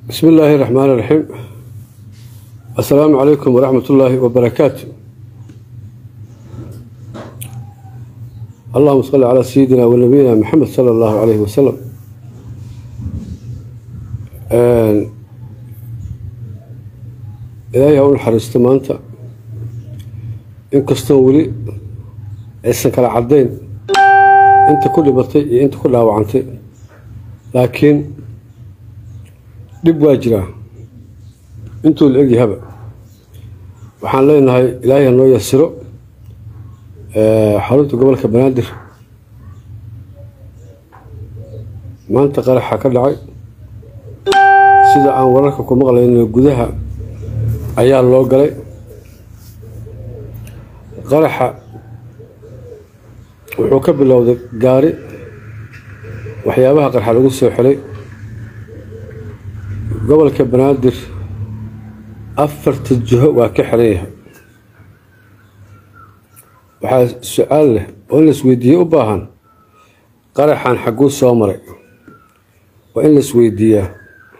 بسم الله الرحمن الرحيم السلام عليكم ورحمة الله وبركاته اللهم صل على سيدنا ونبينا محمد صلى الله عليه وسلم ilaahay ha u naxariisto maanta inkastoo weli aysan kala caddayn inta ku dhibatay iyo inta ku dhaawacantay laakiin dhib waa jiraa intuu la egyahaba waxaan leenahay ilaahay ha noo yasiro xarunta gobolka banaadir maanta qaraxa ka dhacay sida aan wararka ku maqlayno gudaha ayaa loo galay qaraxa wuxuu ka bilowday gaari waxyaabaha qarxa lagu soo xelay gobolka banaadir afarta jiho waa ka xiran yahay waxaa su-aal leh oo in la isweydiiye u baahan qaraxan xagguu soo maray waa in la isweydiiyaa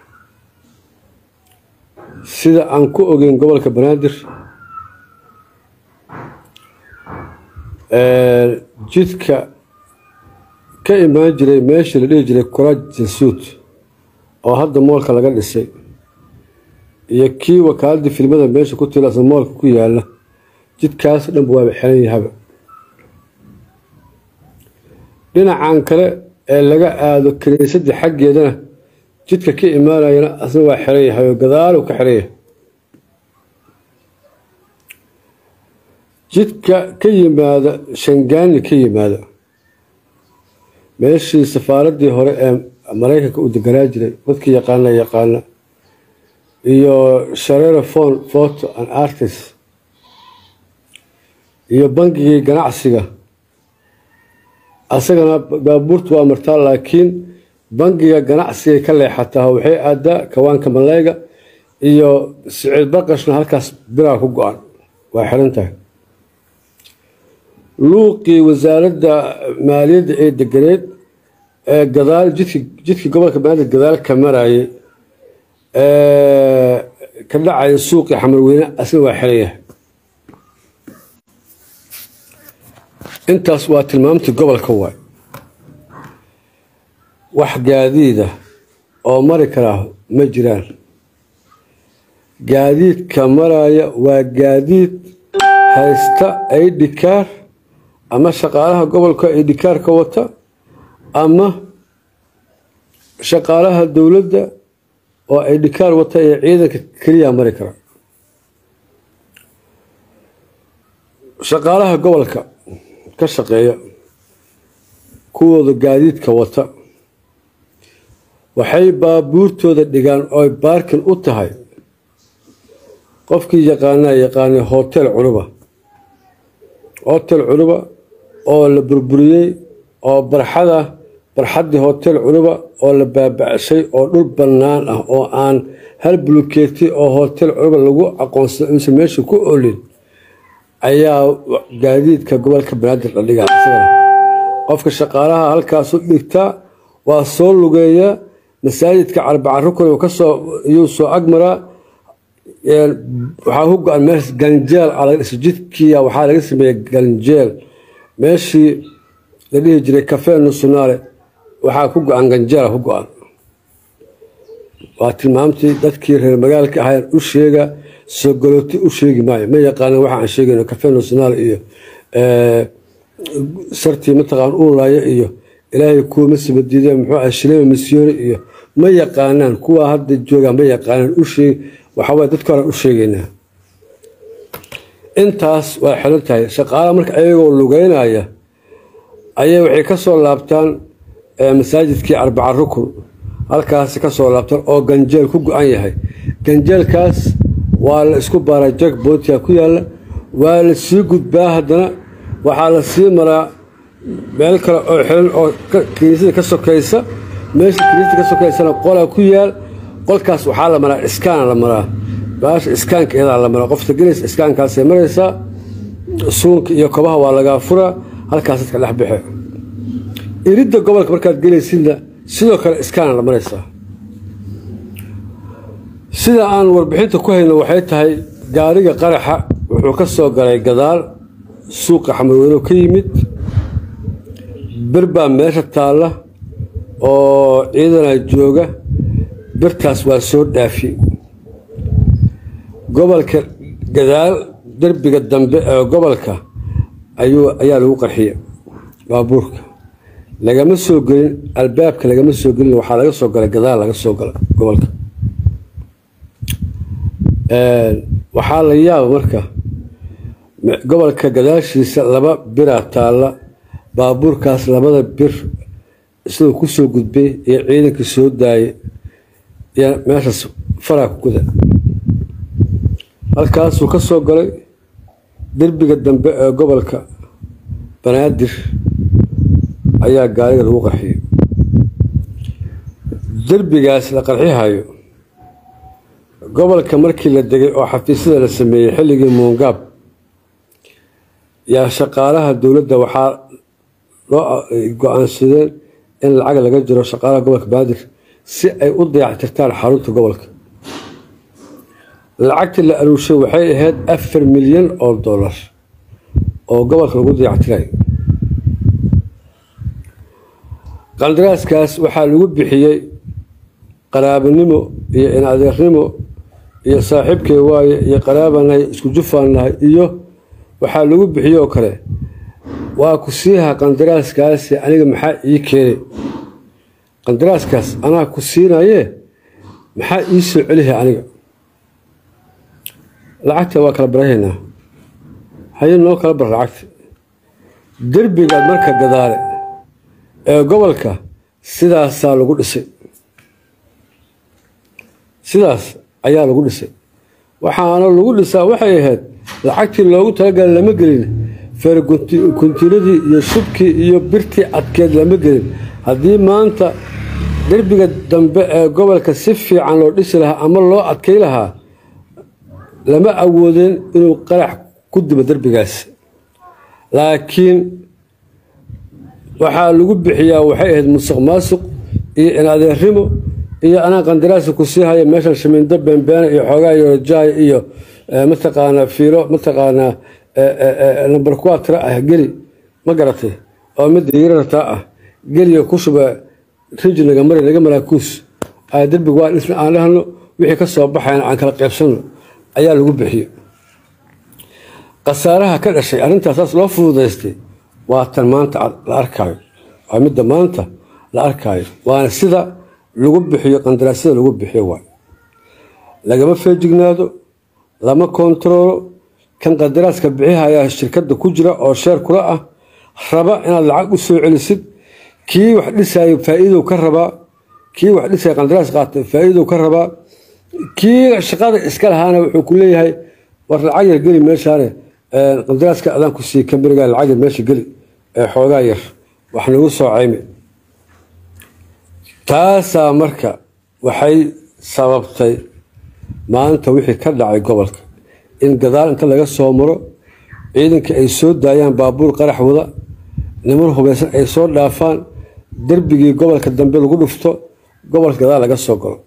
sida aan ku ogeyn gobolka banaadir jidka ka imaan jiray meeshii la dhihi jiray kuraaj jansuud oo hadda moolka laga dhisay iyo kii wakaaladii filmada meesha ku tilaasa moolka ku yaala jidkaas dhanba waaba xiran yahaba dhinacan kale ee laga aado kiniisadii xaggeedana jidka ka imaanayana asna waa xiran yahay oo gadaalu ka xiran yahay jidka ka yimaada shangaani ka yimaada meeshii safaaraddii hore ee maraykanka uu deganaa jiray dadkii yaqaana yaqaana iyo shareero fon photo and artist iyo bangigii ganacsiga asagana baabuurtu waa martaa laakiin bangiga ganacsigay ka leexataa waxay aadaa kawaanka malayga iyo siciid baqashna halkaas biraa ku go-an waa xiran tahay luuqii wasaaradda maaliyadda ee deganeed ee gadaal jidki jidkii gobolka banaadir gadaal ka marayay ka dhacaya suuqii xamarweyne asna waa xiran yahay intaas waa tilmaamtii gobolka waay wax gaadiida oo mari karaa ma jiraan gaadiidka maraya waa gaadiid haysta aidhikaar ama shaqaalaha gobolka aidhikaarka wata ama shaqaalaha dowladda oo aidhikaar wata ee ciidanka keliya mari kara shaqaalaha gobolka ka shaqeeya kuwooda gaadiidka wata waxay baabuurtooda dhigaan ooy baarkin u tahay qofkii yaqaanaa yaqaanay hotel cunuba hotel cunuba oo la burburiyey oo barxada barxaddii hotel cunuba oo la baabacshay oo dhul bannaan ah oo aan hal bulukeeti oo hotel cunuba lagu aqoonsada uusan meesha ku olin ayaa gaadiidka gobolka banaadir la dhigaa isagana qofka shaqaalaha halkaasu dhigtaa waa soo lugeeya masaajidka carbaca rukun kasoo iyuu soo agmaraa waxaa ku go-an meesha ganjeel a laga dhisay jidkiia waxaa laga sameeyey ganjeel meeshii la dhihi jiray kafee nusunaale waxaa ku go-an ganjeela ku go-an waa tilmaamtii dadkii reer magaalka ahayn u sheega sogolooti u sheegi maayo ma yaqaanan waxa aan sheegayno kafee nasionaal iyo sartii mataqaan uulaayo iyo ilaahay kuwama sabadiide muxuu ah shilema misyooni iyo ma yaqaanaan kuwa hadda joogaan ma yaqaanaan u sheeg waxaway dadka horan u sheegaynaa intaas waa xiran tahay shaqaalaha marka ayagoo lugeynaya ayay waxay ka soo laabtaan masaajidkii arbaca rukun halkaasi ka soo laabtaan oo ganjeel ku go-an yahay ganjeelkaas waa la isku baaraa jag bootia ku yaalla waa la sii gudbaa haddana waxaa la sii maraa meel kale oo xiran oo kiniisada ka sokaysa meesha kiniisada ka sokaysana qola ku yaal qolkaas waxaa la maraa iskaana la maraa baasha iskaanka iyadaa la maraa qofta gelaysa iskaankaasay maraysaa suunka iyo kobaha waa lagaa furaa halkaas dadka dhex baxe iridda gobolka markaad gelaysidna sidoo kale iskaana la maraysaa sida aan warbixinta ku hayno waxay tahay gaariga qaraxa wuxuu ka soo galay gadaal suuqa xamarweyno ka yimid bir baa meesha taalla oo ciidana jooga birtaas waa soo dhaafi gobolka gadaal derbiga dambe ee gobolka ayuu ayaa lagu qarxiya baabuurka lagama soo gelin albaabka lagama soo gelin waxaa laga soo galay gadaal laga soo gala gobolka waxaa la yaaba marka gobolka gadaashiisa laba biraa taalla baabuurkaas labada bir isagoo kusoo gudbay iyo ciidankii soo daayay iyo meeshaas faraa ku guda halkaasuu ka soo galay derbiga dambe ee gobolka banaadir ayaa gaariga lagu qarxiyay derbigaas la qarxihayo gobolka markii la degay oo xafiisyada la sameeyey xilligii muungaab yaa shaqaalaha dowladda waxaa loo go-aansadeen in lacag laga jiro shaqaalaha gobolka banaadir si ay u dayactirtaan xarunta gobolka lacagtii la aruushay waxay ahayd afar milyan oo dollar oo gobolka lagu dayactirayo qandaraaskaas waxaa lagu bixiyey qaraabanimo iyo inadeernimo iyo saaxiibkay waaye iyo qaraabanahay isku jufaannahay iyo waxaa lagu bixiyey oo kale waa ku siiha qandaraaskaasi aniga maxaa ii keenay qandaraaskaas anaa ku siinaye maxaa ii soo celihay aniga lacagta waa kala barahaynaa haye noo kala bar lacagta derbigaad marka gadaale ee gobolka sidaasaa lagu dhisay sidaas ayaa lagu dhisay waxaana lagu dhisaa waxay ahayd lacagtii loogu talagalay lama gelin feerkuntiiladii iyo shubkii iyo birtii adkeed lama gelin haddii maanta derbiga dambe ee gobolka si fiican loo dhisi lahaa ama loo adkay lahaa lama awoodeen inuu qarax ku dibo derbigaas laakiin waxaa lagu bixiyaa waxay ahayd musuq maasuq iyo inadeernimo iyo anaa qandaraasa ku sii haya meeshan shamiindo beenbeene iyo xoogaa iyo jaay iyo mataqaanaa fiilo mataqaanaa nambar kuwa tira ah geli ma garatay oo midda yarartaa ah geliyo ku shuba riji naga mari naga maraakuus derbiga waa dhisna aan dhahno wixii ka soo baxayna aan kala qaybsano ayaa lagu bixiyo khasaaraha ka dhashay arrintaasaas loo fududaystay waa tan maanta la arkaayo waa midda maanta la arkaayo waana sida lagu bixiyo qandaraasyada lagu bixiyo waay lagama feejignaado lama kontaroolo kan qandaraaska bixihayaa shirkadda ku jira oo sheer kula ah raba inaad lacag u soo celisid kii wax dhisaayo faa-iidow ka rabaa kii wax dhisaya qandaraas qaatay faa-iidow ka rabaa kii shaqada iska lahaana wuxuu ku leeyahay war lacag yar geli meeshaane qandaraaska adaan ku siiy kambaniga lacag yar meesha geli ee xoogaa yar wax nagu soo caymi taasaa marka waxay sababtay maanta wixii ka dhacay gobolka in gadaal inta laga soo maro ciidanka ay soo daayaan baabuur qarax wada niman hubaysan ay soo dhaafaan derbigii gobolka dambe lagu dhufto gobolka gadaal laga soo galo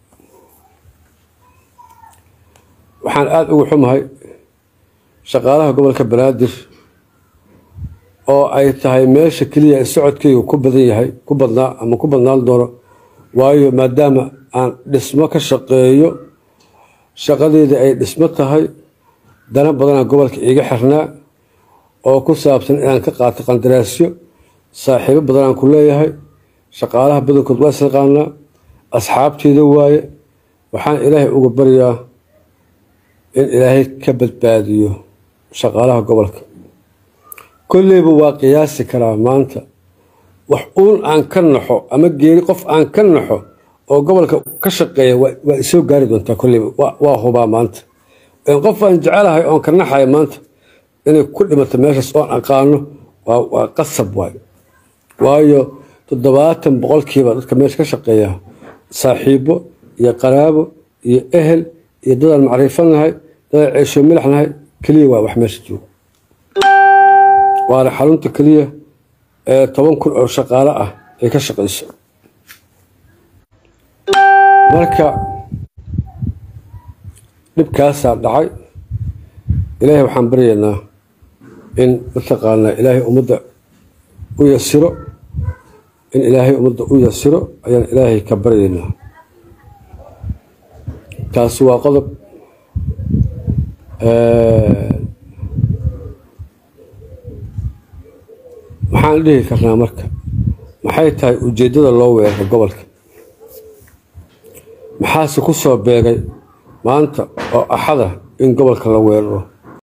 waxaan aada ugu xumahay shaqaalaha gobolka banaadir oo ay tahay meesha keliya ee socodkaygu ku badan yahay ku badnaa ama ku badnaan doono waayo maadaama aan dhismo ka shaqeeyo shaqadeeda ay dhismo tahay dana badanaa gobolka iiga xirnaa oo ku saabsan inaan ka qaato qandaraasyo saaxiibo badanaan ku leeyahay shaqaalaha badankood waa isnaqaanaa asxaabteeda waaye waxaan ilaahay uga baryaa in ilaahay ka badbaadiyo shaqaalaha gobolka kolleyba waa qiyaasi karaa maanta wax uun aan ka naxo ama geeri qof aan ka naxo oo gobolka ka shaqeeya waa isoo gaari doontaa kolleyba waa hubaa maanta qof aan jecelahay oon ka naxaya maanta inay ku dhimato meeshaas oon aqaano waa qasab waay waayo toddobaatan boqolkiiba dadka meesha ka shaqeeya saaxiibo iyo qaraabo iyo ehel iyo dadaan macrifanahay dadaan ceesho milaxnahay keliya waa wax meesha joogo waana xarunta keliya ee toban kun oo shaqaale ah ay ka shaqayso marka dhibkaasaa dhacay ilaahay waxaan baryaynaa in mataqaanaa ilaahay ummadda u yasiro in ilaahay ummadda u yasiro ayaan ilaahay ka baryaynaa taasi waa qodob maxaan dhihi karnaa marka maxay tahay ujeeddada loo weeraro gobolka maxaase ku soo beegay maanta oo axada in gobolka la weeraro